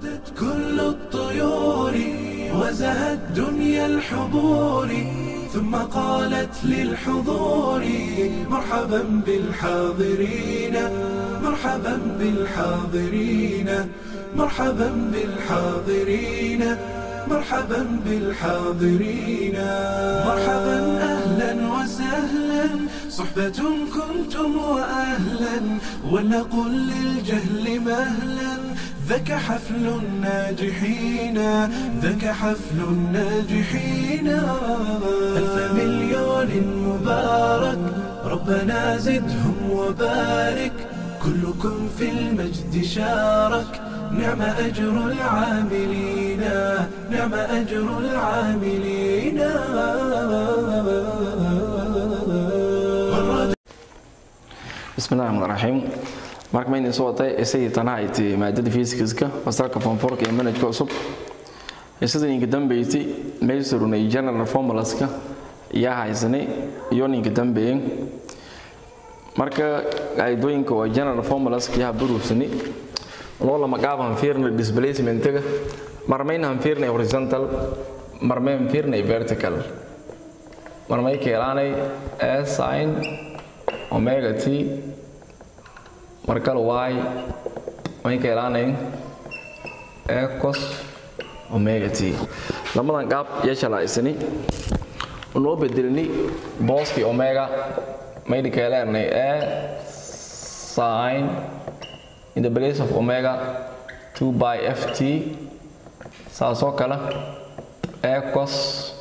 وردت كل الطيور وزهت دنيا الحضور ثم قالت للحضور مرحبا بالحاضرين مرحبا بالحاضرين مرحبا بالحاضرين مرحبا بالحاضرين مرحبا اهلا وسهلا صحبة كنتم واهلا ولنقل للجهل مهلا ذاك حفل الناجحين ذاك حفل الناجحين ألف مليون مبارك ربنا زدهم وبارك كلكم في المجد شارك نعم أجر العاملين نعم أجر العاملين بسم الله الرحمن الرحيم marka ma idin soo watay isagii tanahayti maadada fisikska fasalka fonforka iyo manajka cusub isada ninka dambeysay meysarunay general formulaska iyaa haysanay iyo ninka dambeeyey marka qaidooyinka waa general formulaska yaa buruufsani loo lama qaab han fiirna displacementiga marmayn han fiirnay horizontal marmayn fiirnay vertical marmay keelaanay s sin omega t markale y may keelaanayn e cos omega t lamadan qaab yeeshalaysani noo bedelni booskii omega maydi keeleenay e sin in the place of omega 2 by ft saasoo kale e cos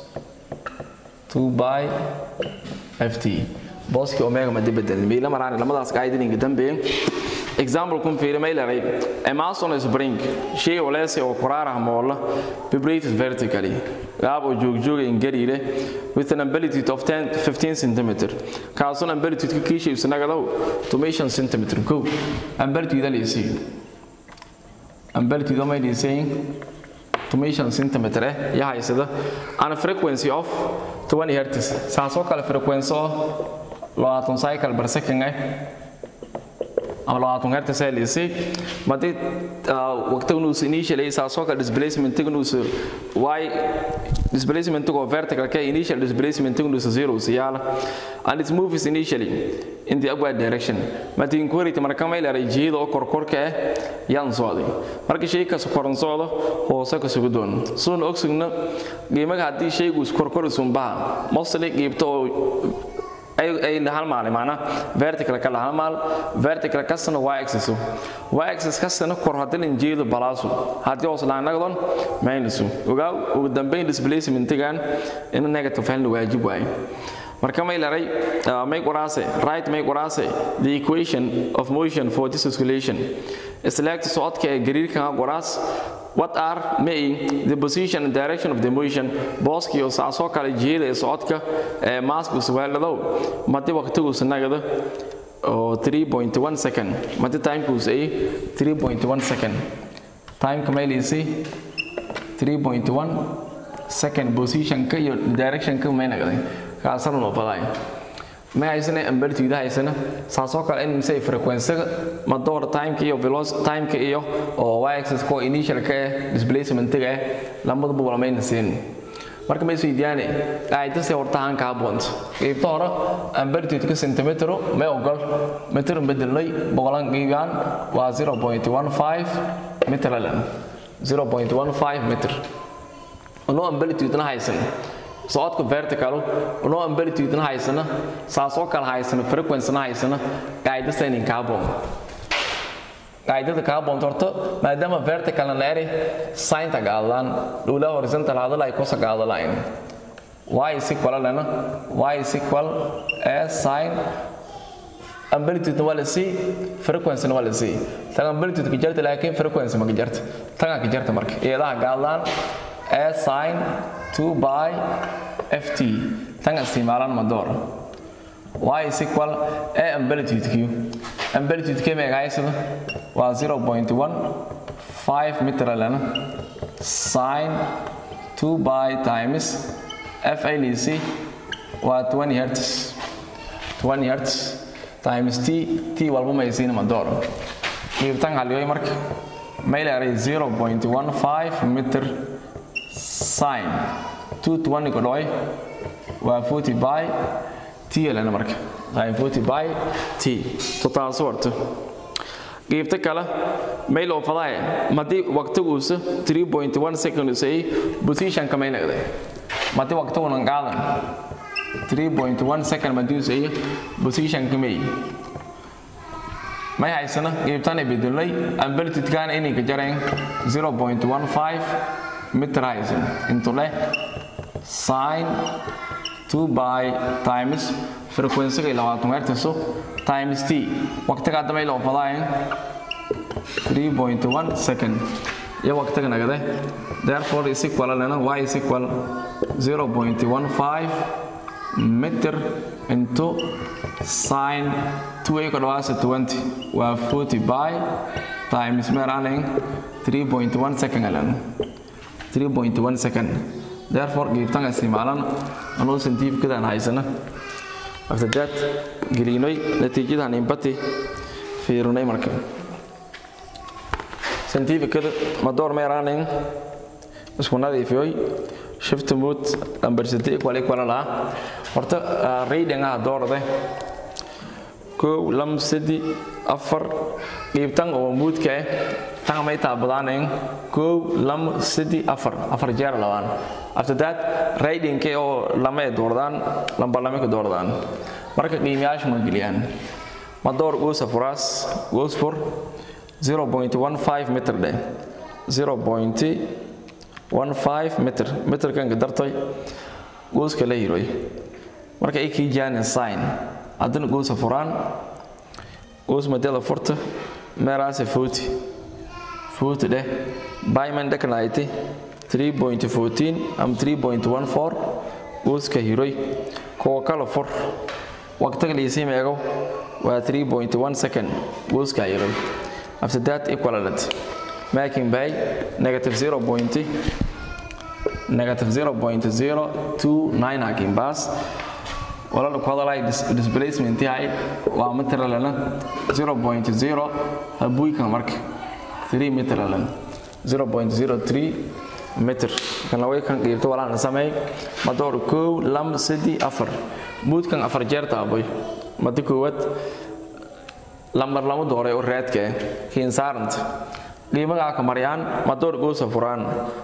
2 by ft booskii omega madi bedelin miila maraan lamadaas qaaidininka dambeeye example kun fiiri may leray amason spring shay oleese oo kuraarah moola vibrated vertically gaab oo joogjooga ingariire with an amplitude of 10 15 centimeter kaasun amplitude ka kiisha isnagadaw tomation centimeter go amplitude alisi amplitude may dhisayn tomation centimeter eh ya haysada and frequency of 20 hertz saasoo kale frequency oo labaatan cycle per second eh ama labaatan hertz ee lisay madi waqtiga nuus initially saasoo kale displacement nuus y displacement go vertical ka initial displacement nuus zero siyaala and it moves initially in the upward direction madi inquiry marka may leeray jihada oo korkorka ah yaan socday marka shay ka koran socdo hoose ka sugu doon soon oxygen qiimaha hadii shaygu korkor sunbaha mostly qiibto ay hal maal maana vertical kala hal maal vertical kasana y axis y axis kasana kor hadalin jeedo balaasu hadii hoos laan nagdon minus ogaaw ugu dambeyn displacement-gan in negative halna waajib waay marka may laray may qoraase right may qoraase the equation of motion for this oscillation select socodka ee gariirka qoraas what are may the position and direction of the motion booski oo saasoo kale jihada ee socodka ee maasku suwaaladow madi waqtigu sanagada oo 3.1 second madi timekus ay 3.1 second timeka maylisi 3.1 second positionka iyo directionka may nagday kaasana noo fadaay ma haysana amplitude haysana saasoo kale in mise frequency-ga ma door timeka iyo velocity timeka iyo oo y axis ko initial-ka eh displacement-ga eh labaduba walamayna siin marka ma isweydiyaane qaadase horta aan ka haboonto qaybta hore amplitude-ka centimetero may ogol meter bedelnay boqolan qiibaan waa 0.15 meter alan 0.15 meter no amplitude-na haysan socodka vertical no amplitude-na haysana saasoo kale haysana frequency-na haysana qaadasaynin ka haboon qaadada ka haboonto horta maadaama vertical na eri sinta gaadlaan dhowla horizontal hadala ay kosa gaadalayn y is equal lana y is equal a sin amplitude waa la sii frequency waa la sii tan amplitude ka jarta laakiin frequency ma ka jarta tan ka jarta marka iyadaha gaadlaan a sin 2 by ft tan isticmaalaan ma door y is equal a amplitude q amplitude k meega haysada waa 0.15 meter lana sin 2 by times f lc waa 20 hertz 20 hertz times t t walba maysiina ma door qiibtan haliyoy marka may leeray 0.15 meter sin 220 ku dhoy waa 40 by t lana marka sin 40 by t to taas warto qaybta kale may loo fadaaya madii waqtiguusa 3.1 second say position ka may leeday madii waqtiguuna qaadan 3.1 second madii say position ka may may haysana qaybtana bedelay amplitude-kaana inay ka jareen 0.15 meter haysan intu leh sin 2 by times frequency-ga labaatan hertz times t waqtiga hadda may loo fadaayeen 3.1 second iyo waqtiga nagade therefore is equal lena y is equal 0.15 meter into sin 2 ka dhawaasa 20 waa 40 by times meeraning 3.1 second alan 3.1 second therefore geebtan isticmaalan anuu scientificadaan haysana after that gelinay natiijadan inbati fiirinay marka scientificada madoor meeraning isku nadiifiyoy shift mood number 6 equal equal la horta reading ah doorade kow lam sadi afar qiibtan oo moodka ah tan may taabadaaneen kow lam sadi afar afar jeer labaan after that reading ke oo lama ay doordaan lamba lama ka doordaan marka qiimayaasha ma geliyaan madoor goosa furaas goos for 0.15 meter dheh 0.15 meter meterkan ka dartay gooska la hiroy marka ay kii jaanin sign haddana goosa furaan goos madada furta meeraase footi footi dheh bayman dhekanayti 3.14 am 3.14 gooska hiroy kuwa kala fur waqtiga liisii meego waa 3.1 second gooska hiroy after that equivalent making by negative 0. negative 0.029 hakin bas wala ku hadalay displacement yahay waa meter lana 0.0 habuy kan marka 3 meter lana 0.03 meter kan way kan qeybta wala na samay madoor kow lam sidi afar mood kan afar jeer taaboy madi koowad lambar lama dooray oo raadka kiin saaranta qiimaha ka mariyaan madoor goosa furaan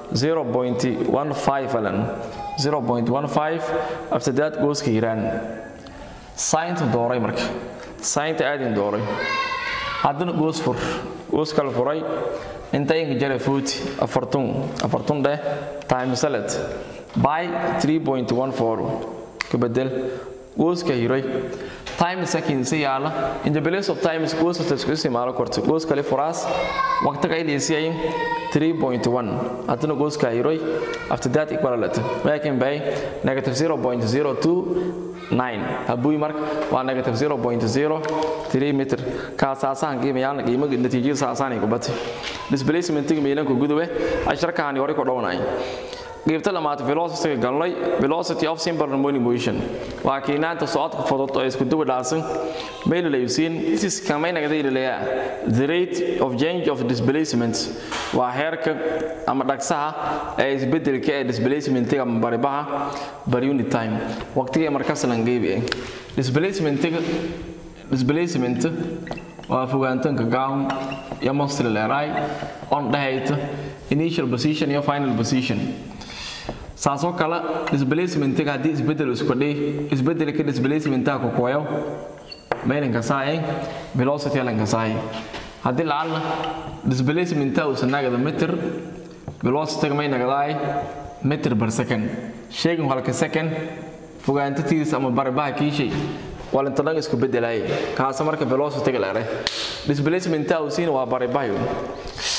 0.15 alan 0.15 after that gooska hiraan saynta dooray marka saynta aadin dooray haddana goos fur goos kala furay inta inka jara footi afartun afartun dheh time salad by 3.14 ka bedel gooska hiray time seconds yaala in the place of time is goes to isku isticmaalo korto goos kale furaas waqtiga ay leesiyay 3.1 hadana gooska hiray after that equivalent making by negative 0.029 habuy mark waa negative 0.03 meter ka saasan qiimayaan qiimaha natiijada saasan ay ku batay displacement meelanku gudawe asharkaani hore ku dhawanay qaybta lamaad velocity galnay velocity of simple harmonic motion waa kiinaanta socodka fudud oo isku duwa dhaasan meel la yuusin this is kamay naga diilaya the rate of change of displacement waa heerka ama dhagsaha ee isbedelka ee displacementiga ama baribaha per unit time waqtiga markaas lan geebi displacementiga displacement waa fogaantanka gown iyo mostly leeray on dhahayta initial position iyo final position saasoo kale displacementiga haddii isbedel isku dhii isbedelka displacementaha ku kuwayo maylanka saaye velocity lanka saaye haddii lacalna displacementaha uusan nagada meter velocityga may nagadaay meter per second shaygan halka second fogaantatiisa ama baribaha kiishay walintadhan isku bedelaay kaasa marka velocityga leere displacementaha uu siina waa baribahayo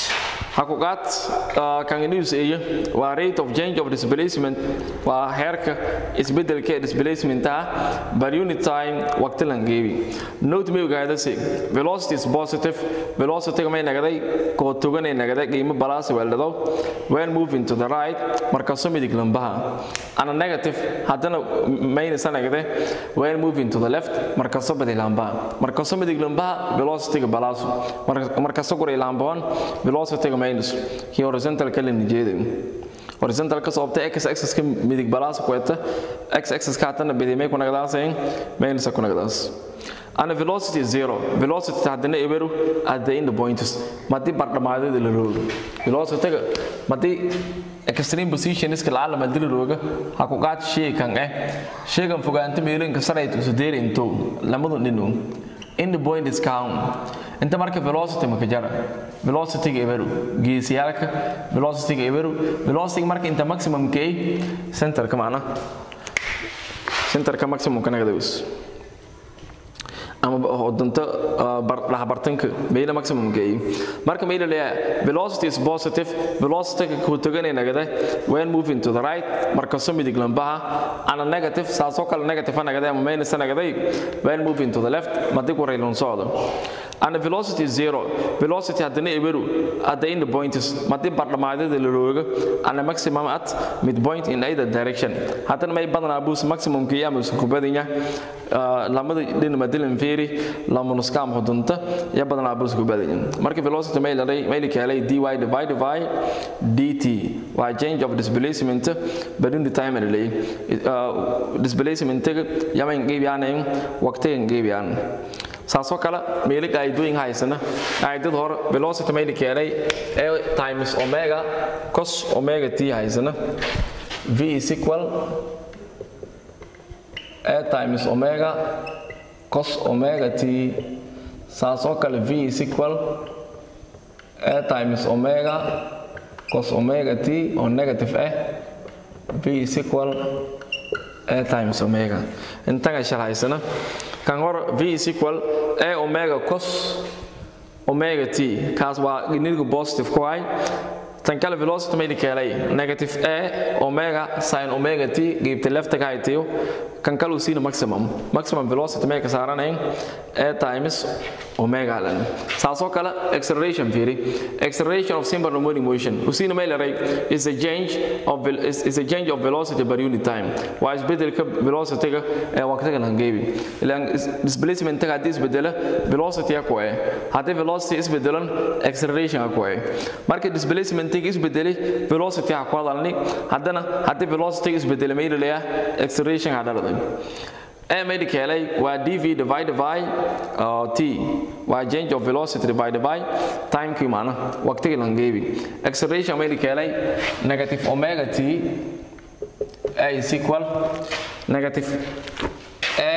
hakuqaad kan news eye waa rate of change of displacement waa heerka isbedelka ee displacementa per unit time waqti lan geebi note may ogaadase velocity is positive velocity may nagaday koo toganay nagaday qiimo balaasi weeldhado when moving to the right marka soo midig lambaha ana negative haddana minus nagade when moving to the left marka soo badi lambaha marka soo midig lambaha velocity balaasu marka soo goray lambahan velocity minus kii horizontal kale nijeeday horizontal ka sababta x axis ka midig balaas ku eta x axis ka tan bidi may ku nagadaaseen minus ku nagadaas ana velocity is zero velocity haddana eberu at the end points madi bardhamaadada la roogo velocity madi extreme position iska la alama dil rooga ha ku qaad shay kan eh shaygan fogaanta meelinka sarayt isu deerinto lamadu ninu end point is count inta marka velocity ma ka jara velocity ga eberu geesiyalka velocity ga eberu velocity marka inta maximum ka center ka macna center ka maximum kana gadawis ama hodanta dhaxbartanka meela maximum geeyo marka meela leeyahay velocity is positive velocity ka ku taganay nagada when moving to the right marka soo midig lambaha ana negative saasoo kale negative nagada ama minus nagada when moving to the left madi ku reylon socdo and velocity is zero velocity haddana eberu at the end point is madi bardhamaadada la rooga and maximum at midpoint in either direction haddana may badanaa buus maximum ka ama isku badanya lamada dhin madilan feeri lama nuskaam hudunta ya badanaa buus ku badanya marka velocity may la may la kaalay dy divided by dt waa change of displacement badin the time relay displacement yama ngeebiyaan waqtiga ngeebiyaan saasoo kale meelo qaa'idooyin haysana qaa'idada hore velocity mayna keenay a times omega cos omega t haysana v is equal a times omega cos omega t saasoo kale v is equal a times omega cos omega t oo negative ah v is equal a times omega intaga shal haysana kan hor v is equal a omega cos omega t kaas waa nidgu positive ku hay tan kale velocity mayna keelay negative a omega sin omega t geybta lefta ka haytayo kan kale uu siina maximum maximum velocity may ka saaranayn a times omega lan saasoo kale acceleration fiiri acceleration of simple harmonic motion uu siina may laray is a change of is, is a change of velocity per unit time waa isbedelka velocity-ga ee waqtiga lan geebi ilaan displacement-ga haddii isbedela velocity ku ee haddii velocity isbedelan acceleration ku ee marka displacement-ga isbedelay velocity ha ku hadalni haddana haddii velocity isbedela may laleeyaa acceleration ha dhaladay a made kelay waa dv divided by uh, t waa change of velocity divided by time kii maana waqtiga lan geebi acceleration made kelay negative omega t a is equal negative a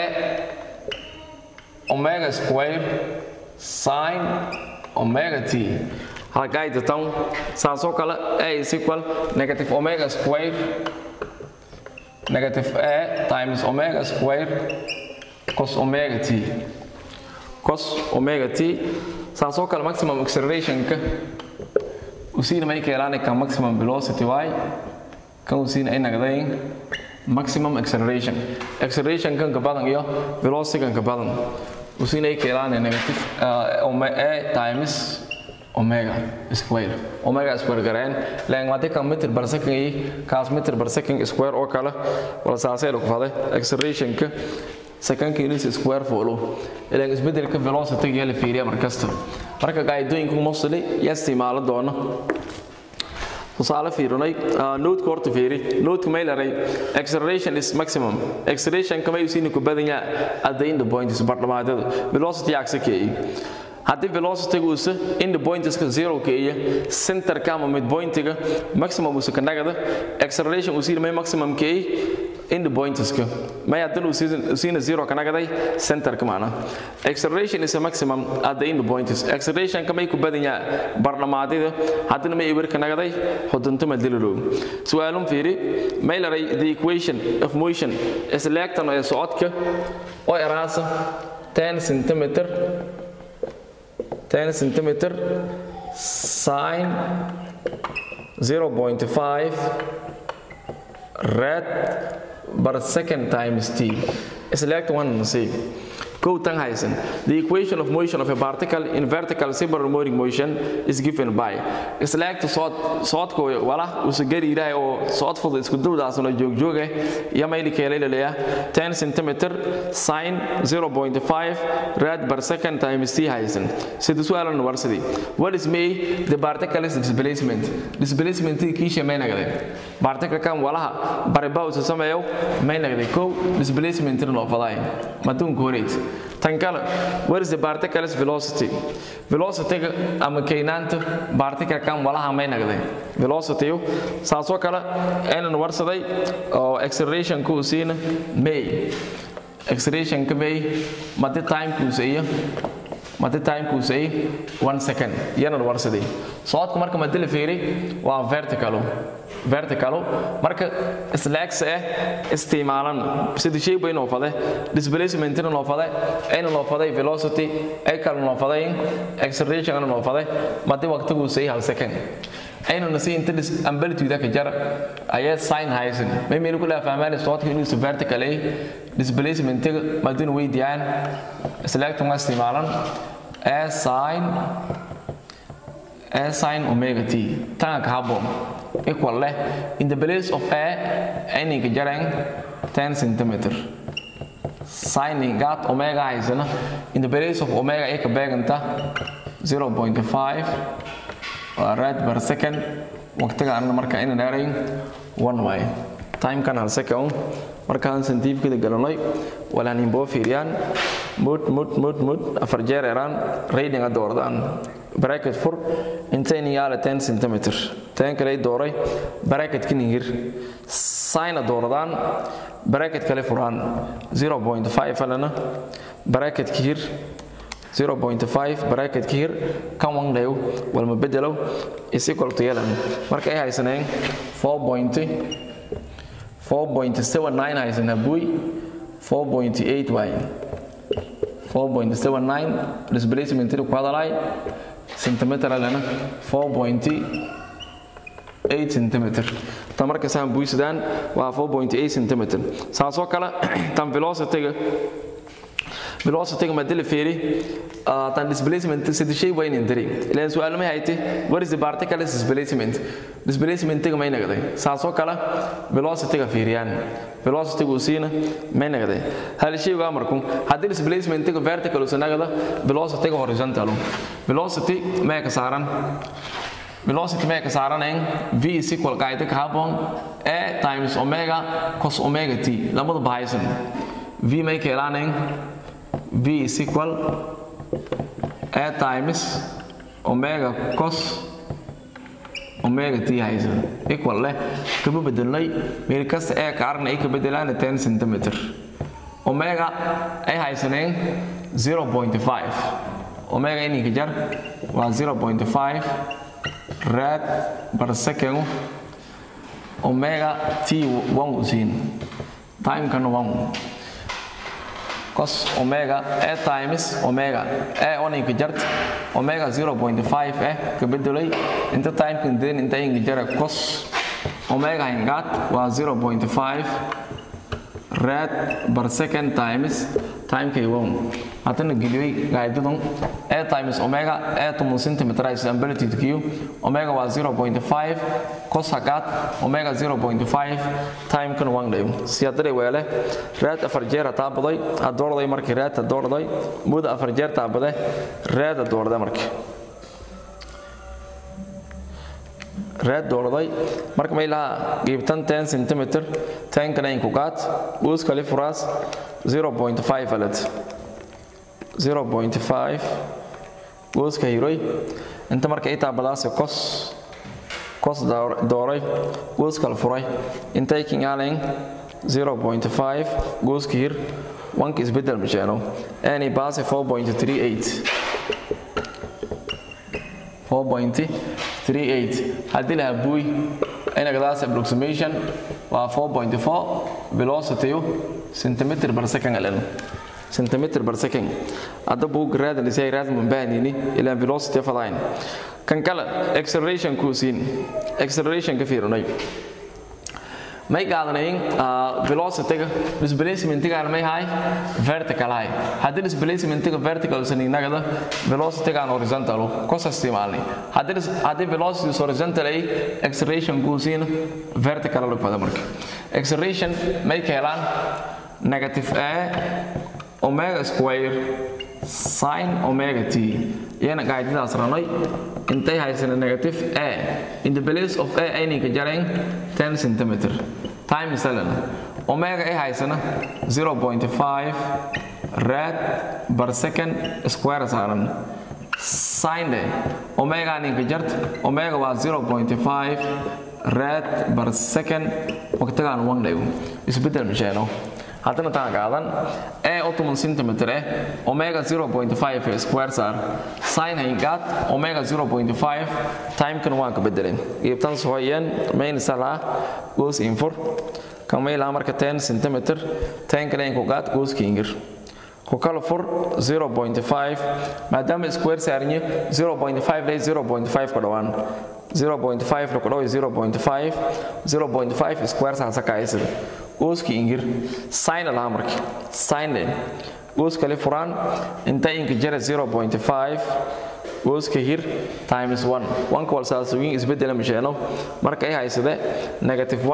omega square sine omega t halkaayta tan saasoo kale a is equal negative omega square negative a times omega square cos omega t cos omega t saasoo kale maximum accelerationka usiina may keelaani kan maximum velocity y kan usiina ay nagdayn maximum acceleration acceleration kan ka badan iyo velocity kan ka badan usiina ay keelaani negative uh, a times omega square omega square gareen leen waa kan meter per second iyo kaas meter per second square oo kale wala saasay lagu faday acceleration ka second unit square follow ilaan isbedelka velocity iyo la fiiriya markasta marka qaadooyinku mostly ya isticmaalo doono tusaale fiirinay note horta fiiri note may laray acceleration is maximum acceleration kama yusiin ku badan yahay at the end point is bardhamaadada velocity axikeey haddii velocity-ga uusa end pointiska zero keeya centerka ama midpointiga maximum uusa ka nagada acceleration uu siina may maximum keey end pointiska may haddana uu siina zero ka nagaday centerka macna acceleration is a maximum at the end points acceleration ka may ku badan yahay barnamaadida haddana may eber ka nagaday xudunta madiliro su'aalun fiiri may laray the equation of motion is leegtan ee socodka oo eraasa 10 centimeter 10 centimeter sine 0.5 rad per second times t select one and see Go Tang Heisen. The equation of motion of a particle in vertical supermoting motion is given by. Select sort sort ko wala usu gari ilaahay oo sort fudud isku dawdaas oo joog joog ah iyo mayli kale leeyahay 10 cm sin 0.5 rad per second times t Heisen. Sida su'aalan warsadii. What is me the particle is displacement. Displacement kiisha may nagade. Particle kan walaha bariba uu sameeyo may nagade ko displacement loo faday. Madun koreet. tan kale what is the particle's velocity velocity ama keenaanta particle kan walaha may nagday velocity saasoo kale aynan warsaday oo acceleration ku siina may acceleration ka may mate time ku siiyo mate time ku siiyo 1 second yana warsaday socodku marka ma dil fiiri waa vertical vertical marka slax eh isticmaalan sida shay weyn oo fade displacement in loo fade ayna loo faday velocity ay kala loo faday acceleration in loo faday madi waqtigu say hal second ayna nasi inta dis amplitude ka jar ayaa sin haysan may meel ku la fahmaan socodka inuu si vertical ay displacement madin weydiyaan select ma isticmaalan as sin as sin omega t tan ka habboon equal leh in the place of a any ka jarang 10 cm sin gat omega haysana in the place of omega ay ka beeganta 0.5 rad per second waqtiga aan marka inaan dheerayn 1 way time kan hal second markaan santiibkada galanay walaan inboo fiiriyaan mud mud mud mud afar jeer eraan rayding a doordaan bracket fur intayn yaala 10 cm tan kale dooray bracket kin hir sine doordaan bracket kale furaan 0.5 alana bracket ki hir 0.5 bracket ki hir kan wan leeyo wal ma bedelo is equal to yelan marka ay haysaneen 4. 4.79 haysana buy 4.8 waay 4.79 displacement ku hadalay centimeter lana 4.8 centimeter tan marka saan buysadaan waa 4.8 centimeter saasoo kale tan velocity velocity ma dil fiiri tan displacement sida shay weyn indiri ilaan su'aal ma hayte what is the particle displacement displacement ma inagday saasoo kale velocity ga fiiriyaan velocity gu siina ma inagday hal shay ga markuu hadii displacement ga vertical u sanagada velocity ga horizontal velocity ma ka saaran velocity ma ka saaranayn v is equal qaayda ka habboon a times omega cos omega t labada bahaysan v may ka helaanayn v is equal a times omega cos omega t haysan equal leh kama bedelnay meel kasta ee ka arna ay ka bedelaan 10 cm omega ay haysaneen 0.5 omega ini ka jar waa 0.5 rad per second omega t 1 usiin time kan 1 cos omega a times omega a on inka jart omega 0.5 eh ka bedelay inta time kan den inta inka jara cos omega hingat waa 0.5 rad per second times time k won hatana geliyay gaadidan a times omega a tumun centimeter is amplitude q omega waa 0.5 cos hagat omega 0.5 time kan wan dhayo siyadare weele rad afar jeer taa baday adoorday markii rad adoorday mud afar jeer taa baday rad adoorday markii red doorday marka may laha qiibtan 10 cm tan kana in ku qaat uus kale furaas 0.5 alad 0.5 uus ka hiroy inta marka ay taabadaas cos cos dooray uus kale furay inta ay kingaalen 0.5 uus ka hir wanka isbedel masheeno any base 4.38 4.38 haddii lahaa buuy inagadaas approximation waa 4.4 velocity centimeter per second aleno centimeter per second hadda buug raadin isay raad mun baahnini ilaa velocity fadayn kan kale acceleration kuu siin acceleration ka fiirinay may qaadanayn velocity-ga displacement-gaana may haay vertical haay haddii displacement-ga vertical saninagada velocity-gaan horizontal kos isticmaalnay haddii haddii velocity horizontal ay acceleration kuu siin vertical lug bada marka acceleration may ka helaan negative a omega square sin omega t iyana qaacidadaas ranay intay haysana negative a in the place of a aynayka jarayn 10 centimeter time seven omega ay haysana 0.5 rad per second square saaran sin de omega ninka jart omega waa 0.5 rad per second waqtigaan wan dhayo isbedel misheeno haddana taan qaadan ee ottoman centimeter eh omega 0.5 square saar sin hayngaad omega 0.5 timekana waan ka bedelay iibtan sohoyeen main sala goes in for kamayla marka 10 centimeter 10 kale ku qaad goes kinger ku kala fur 0.5 maadaama square saarnyo 0.5 lay 0.5 ka dhawaan 0.5 lagu dhawo 0.5 0.5 square saa sakaysada gooski ingir sign laha marka sign goos kale furaan inta inka jara 0.5 gooska hir times 1 1ka walsaasooyin isbedela misheeno marka ay haysade negative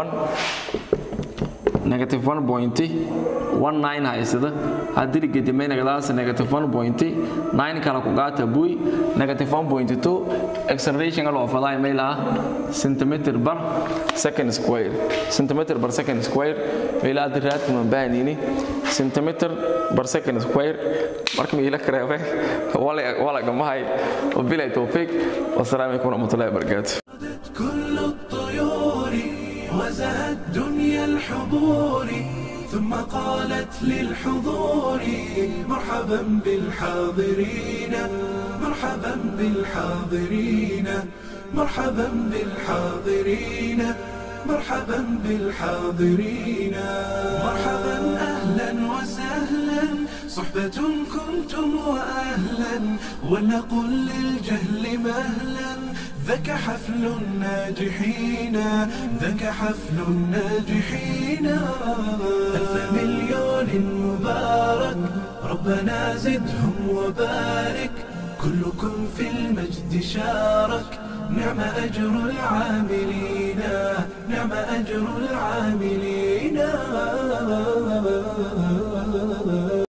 1 negative 1.19 haysada haddii gedimay nagadaas negative 1.9 kala ku qaata buy negative 1.2 acceleration loo faday mayla centimeter per second square centimeter per second square mayla diraad kuma baanini centimeter per second square marka mayla kareebe wala wala gamahay wabilay tawfiq wasalaamu alaykum warahmatullahi wabarakatuh كل الطيور وزهت دنيا الحضور ثم قالت للحضور مرحبا بالحاضرين مرحبا بالحاضرين مرحبا بالحاضرين مرحبا بالحاضرين مرحبا اهلا وسهلا صحبة كنتم واهلا ولنقل للجهل مهلا ذاك حفل الناجحين ذاك حفل الناجحين ألف مليون مبارك ربنا زدهم وبارك كلكم في المجد شارك نعم أجر العاملين نعم أجر العاملين